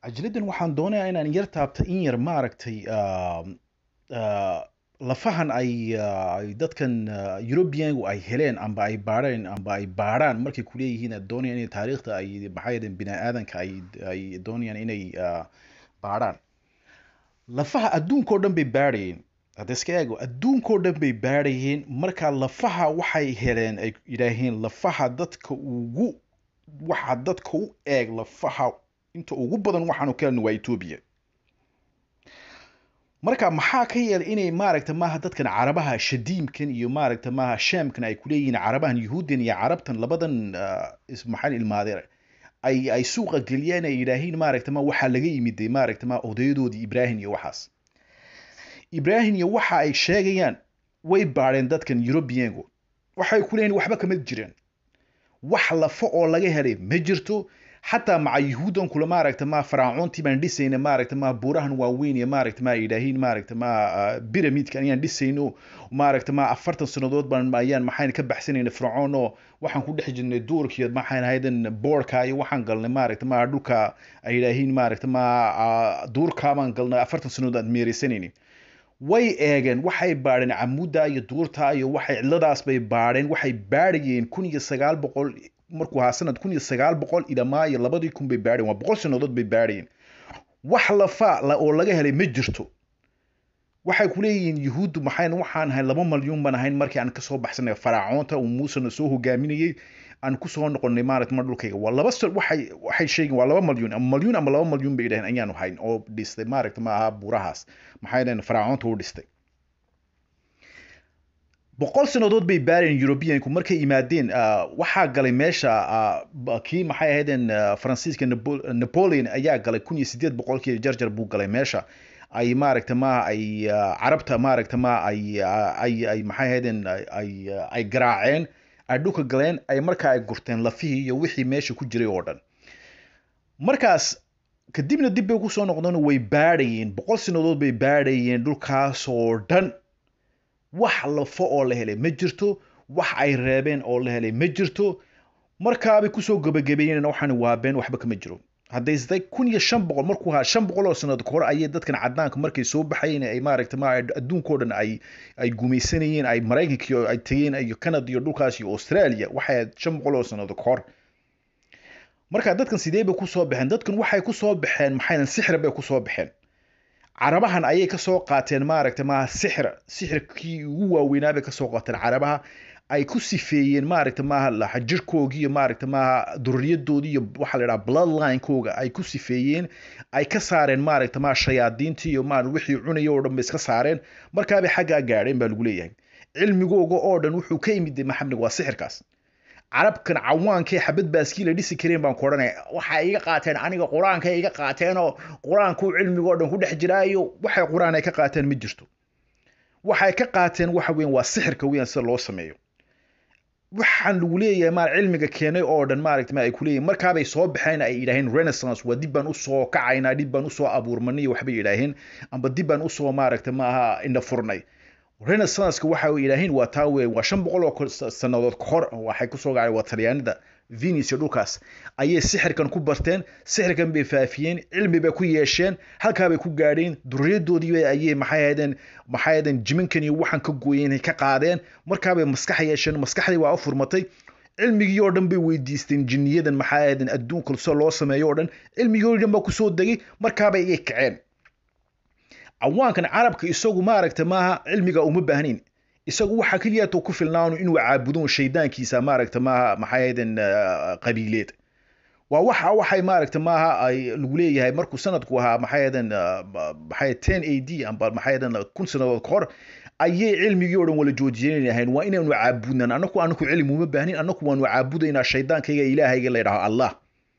cajiladan waxaan doonayaa inaan yar taabta in yar maaragtay um, uh, lafahan ay uh, ay dadkan uh, Europeanku ay heleen amba ay baadheen amba ay baadhaan markay ku leeyihiin ay doonayaan inay taariikhda ay maxay yidhahdeen bini aadanka ay ay doonayaan inay uh, baadhaan lafaha adduunkao dhan bay baadhayeen hadda iska eego adduunkao dhan bay baadhayeen marka lafaha waxay heleen ay yidhaaheen lafaha dadka ugu waxa dadka u eeg lafaha inta ugu badan waxaanu ka helna waa Ethiopia marka maxaa ka yeelay inay maaragta maaha dadkan carabaha shadiimkan iyo maaragta maaha shaamkan ay ku leeyihiin carabahan yuhuuddan iyo carabtan labadan uh, is- maxaa la ilmaadeen ay ay suuqa geliyeen ay yidhaahiin maaragta ma waxaa laga yimid dee maaragta ma odayadoodii ibraahim iyo waxaas ibraahim iyo waxa ay sheegayaan way baadheen dadkan Europeanku waxay ku leeyihiin waxba kama jiraan wax lafo oo laga helay ma jirto xataa maca yuhuudan kula maaragta ma faraacoontii baan dhisayna maaragta ma buurahan waaweyn iyo maaragta ma yidhaahiin maaragta ma ah, pyramidkan ayaan dhisayno maaragta ma afartan sannadood baan ayaan maxayn ka baxsanayna fircoon oo waxaan ku dhex jirnay duurkiyo maxayn ahaydan boorka iyo waxaan galnay maaragta ma dhulka ay yidhaahiin maaragta ma ah, duurkaa baan galnay afartan sannadood aan meeraysanaynin way eegeen waxay baadheen camuda iyo duurta iyo waxay cidladaas bay baadheen waxay baadhayeen kun iyo sagaal boqol markuu ahaa sanad kun iyo sagaal boqol ilamaa iyo labadii kun bay baadhayeen waa boqol sannadood bay baadhayeen wax lafa la- oo laga helay ma jirto waxay ku leeyihiin yuhuuddu maxayn waxaan ahay laba malyuun baan ahayn markii aan kasoo baxsanay faraacoonta uu muusena soo hogaaminayey aan kusoo noqonay maaragta mar dhulkayga waa laba sal waxay waxay sheegeen waa laba malyuun ama malyuun ama laba malyuun bay yidhaheen ayaanu hayn oo dhistay maaragta ma aha buurahaas maxay dhaheen faraacoonta u dhistay boqol sannadood bay baareen Europeanku markay yimaadeen ah, waxaa galay meesha ah, ba- kii maxay ahaydeen ah, Faransiiska Napo- Napoleon ayaa galay kun iyo sideed boqolkii jarjar buu galay meesha ay maaragta ma ay ah, carabta maaragta ma ay ah, ay ay maxay ahaydeen ay ay ah, ay garaaceen ay dhulka galeen ay markaa ay gurteen lafihii iyo wixii meesha ku jiray oo dhan markaas kadibna dib bay kusoo noqdeen way baadhayeen boqol sannadood bay baadhayeen dhulkaas oo dhan wax lafo oo la helay ma jirto wax ay reebeen oo la helay ma jirto markaabay kusoo gebagabeeyeen waxaan waabeen waxba kama jiro haddaysday kun iyo shan boqol markuu ahaa shan boqol oo sanad ka hor ayay dadkan cadaanka markay soo baxayeen ay maaragta ma adduunkao dhan ay ay gumaysanayeen ay maraykanka iyo ay tageen iyo canada iyo dhulkaas iyo australia waxay ahayd shan boqol oo sanad ka hor marka dadkan sidee bay kusoo baxeen dadkan waxay kusoo baxeen maxay sixir bay kusoo baxeen carabahan ayay kasoo qaateen maaragta maaha sixir sixirkii ugu waaweynaa bay kasoo qaateen carabaha ay ku sifeeyeen maaragta maaha laxa jirkoogii iyo maaragta maaha durriyadoodii iyo waxaa la idhaha bloodline-kooga ay ku sifeeyeen ay ka saareen maaragta maaha shayaadiintii iyo maaragta wixii cunaya oo dhan bay iska saareen markaabay xaggaa gaadheen baa lagu leeyahay cilmigooga oo dhan wuxuu ka yimid maxamed waa sixirkaas carabkan cawaankee xabad baaskii la dhisi kareen baan ku odhanaya waxay iga qaateen aniga qur-aanka iga qaateen oo qur-aanku cilmigoo dhan ku dhex jiraayo waxay qur-aan ay ka qaateen ma jirto waxay ka qaateen waxa weyan waa sixirka weyan sida loo sameeyo waxaan lagu leeyahay maar cilmiga keenay oo dhan maaragta ma ay ku leeyihin markaabay soo baxeen ay yidhaaheen renaissance waa dib baan usoo kacaynaa dib baan usoo abuurmanay waxbay yidhaaheen amba dib baan usoo maaragta maaha indha furnay renaissance-ka waxa ay yidhaaheen waa taa weeye waa shan boqol oo sannadood ka hor waxay kusoo gacay waa talyaanida venus iyo dhulkaas ayay sixirkan ku barteen sixirkan bay faafiyeen cilmi bay ku yeesheen halkaa bay ku gaadheen durriyadoodii ayay maxay ahaydeen maxay ahaydeen jiminkan iyo waxaan ka gooyeen ka qaadeen markaabay maskax yeesheen maskaxdii waa u furmatay cilmigii oo dhan bay weydiisteen jinniyadan maxay ahaydeen adduunka sida loo sameeyo oo dhan cilmigii oo dhan baa kusoo degay markaabay iyay kaceen cawaankan carabka isagu maaragta maaha cilmiga uma baahnayn isagu waxa keliyaatoo ku filnaanu inuu caabudo shaydaankiisa maaragta maaha maxay ahaydeen qabiileed waa waxa waxay maaragta maaha ay lagu leeyahay markuu sanadku ahaa maxay ahaydeen maxay ten a d amba maxay ahaydeen kun sannadood ka hor ayay cilmigii oo dhan wala joojiyeenahayn waa inaanu caabudnan anaku anaku cilmi uma baahnin anaku waanu caabudaynaa shaydaankayga ilaahayga la yidhaho allah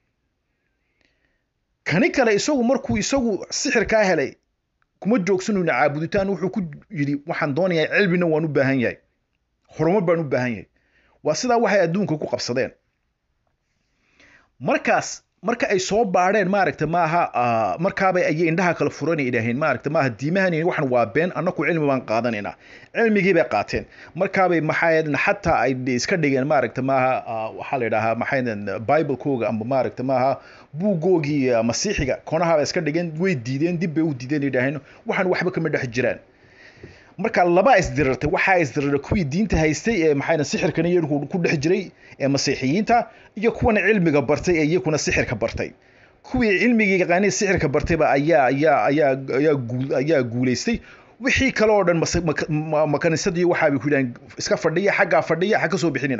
kani kale isagu markuu isagu sixirkaa helay kuma joogsanayno caabuditaan wuxuu ku yidhi waxaan doonayaa cilmina waan u baahan yahay horumar baan u baahan yahay waa sidaa waxay adduunka ku qabsadeen markaas marka ay soo baadheen maaragta maaha markaaba ayay indhaha kala furan ay idhaaheen maaragta maaha diimahani waxan waa been annaku cilmi baan qaadanaynaa cilmigii bay qaateen markaabay maxaadan xataa ay iska dhigeen maaragta maaha waxaa la yidhaahaa maxaadan biblekooga ama maaragta maaha buugoogii masiixiga konahaaba iska dhigeen way diideen dib bay u diideen idhaaheen waxan waxba kama dhex jiraan marka laba isdirirtay waxaa isdiriray kuwii diinta haystay ee maxaa sixirkan iyagu ku dhex jiray ee masiixiyiinta iyo kuwan cilmiga bartay ee iyaguna sixirka bartay kuwii cilmigii yaqaanay sixirka bartayba ayaa ayaa ayaa ayaa guul ayaa guulaystay wixii kale oo dhan makanisadii waxaabay ku yidhahan iska fadhiya xaggaa fadhiya ha ka soo bixinina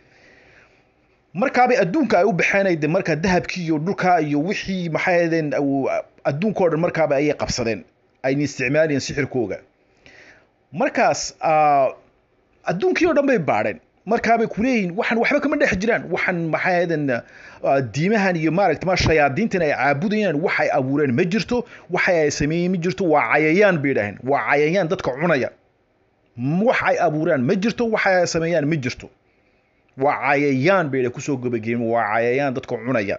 markaabay adduunka ay u baxeen de marka dahabkii iyo dhulka iyo wixii maxay ahaydeen adduunka oo dhan markaaba ayay qabsadeen ayna isticmaalayeen sixirkooga markaas adduunkii oo dhan bay baadheen markaabay kuleeyihin waxan waxba kama dhex jiraan waxan maxay ahaydeen diimahan iyo maaragta ma shayaadiintan ay caabudayaan wax ay abuureen ma jirto waxa ay sameeyeen ma jirto waa cayayaan bay idhaaheen waa cayayaan dadka cunaya wax ay abuuraan ma jirto waxa ay sameeyaan ma jirto waa cayayaan bay kusoo gabageen waa cayayaan dadka cunaya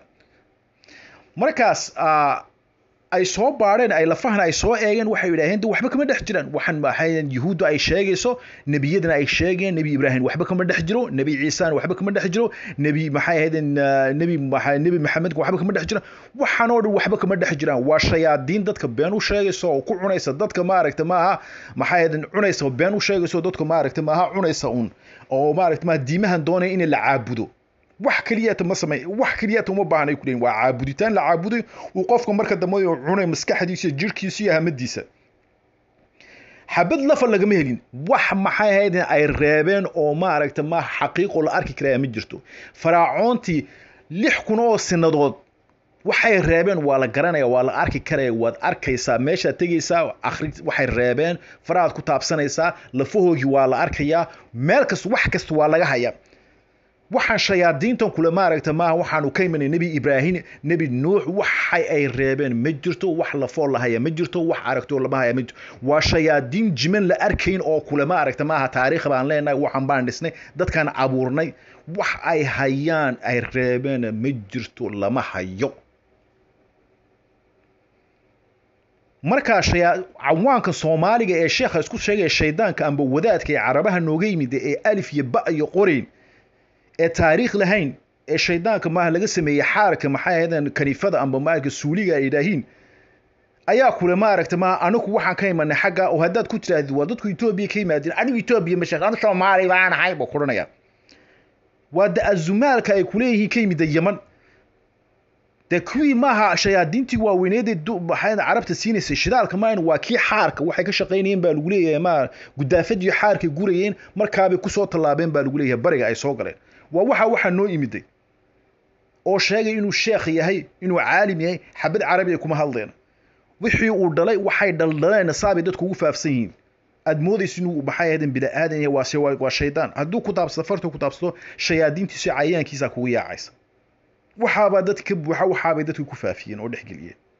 markaas ay soo baadheen ay lafahan ay soo eegeen waxay yidhaaheen de waxba kama dhex jiraan waxan maxay yuhuudda ay sheegayso nebiyadana ay sheegeen nebi ibraahim waxba kama dhex jiro nebi ciisana waxba kama dhex jiro nebi maxay ahaydeen nebi nebi maxamedka waxba kama dhex jiraan waxan oo dhan waxba kama dhex jiraan waa shayaadiin dadka been u sheegayso oo ku cunaysa dadka maaragta maaha maxay ahaydeen cunaysa been u sheegayso dadka maaragta maaha cunaysa un oo maaragta maaha diimahan doonaya in la caabudo wax keliyata ma samey wax keliyata uma baahnay ku leeyihin waa caabuditaan la caabuday uu qofka marka dambe cunay maskaxdiisa iyo jirhkiisa iyo hamadiisa xabad lafa lagama helin wax maxay ahayd ay reebeen oo maaragta ma xaqiiqo la arki karaya ma jirto faraacoontii lix kun oo sinadood waxay reebeen waa la garanaya waa la arki karaya waad arkaysaa meeshaad tegaysaa akhri waxay reebeen farahaad ku taabsanaysaa lafahoogii waa la arkayaa meel kasta wax kasta waa laga hayaa waxaan shayaadiintan kule maaragta maaha waxaanu ka imanay nebi ibraahim nebi nuux waxay ay reebeen ma jirto wax lafoo lahaya ma jirto wax aragtoo lama haya ma jirto waa shayaadiin jiman la arkayn oo kule maaragta maaha taariikh baan leenahay waxaan baan dhisnay dadkaan abuurnay wax ay hayaan ay reebeen ma jirto lama hayo markaa cawaanka soomaaliga ee sheekha isku sheegaya shaydaanka amba wadaadka ee carabaha nooga yimid ee alif iyo ba iyo qorayn ee taariikh lahayn ee shaydaanka maaha laga sameeyey xaarka maxay ahaydeen kaniifada amba maarka suuliga ay idhaahiin ayaa kule maaragta maaha anigu waxaan ka imanay xagga oo haddaad ku tirahdid waa dadku etoobiya ka yimaadeen anigu etoobiya ma sheekh anu soomaali baan ahay buu kuranaya waa da azumaalka ay kuleeyihiin ka yimida yaman dee kuwii maaha shayaadiintii waaweyneedee maxay carabta siinaysay shidaalka maahan waa kii xaarka waxay ka shaqaynayeen baa lagu leeyahay ma gudaafadii xaarkay gurayeen markaabay kusoo tallaabeen baa lagu leeyahay bariga ay soo galeen waa waxa waxaa noo imiday oo sheegay inuu sheekh yahay inuu caalim yahay xabad carabi ay kuma hadleen wixii uu dhalay waxay dhaldhaleen saabay dadku ugu faafsan yihiin aad moodaysa inuu maxay ahaydeen bini aadan yahay waa waa shaydaan hadduu ku taabsado farta ku taabsado shayaadiintiisa cayayaankiisa kugu yaacaysa waxaabaa dadka ka buuxa waxaabay dadka ku faafiyeen oo dhexgeliyeen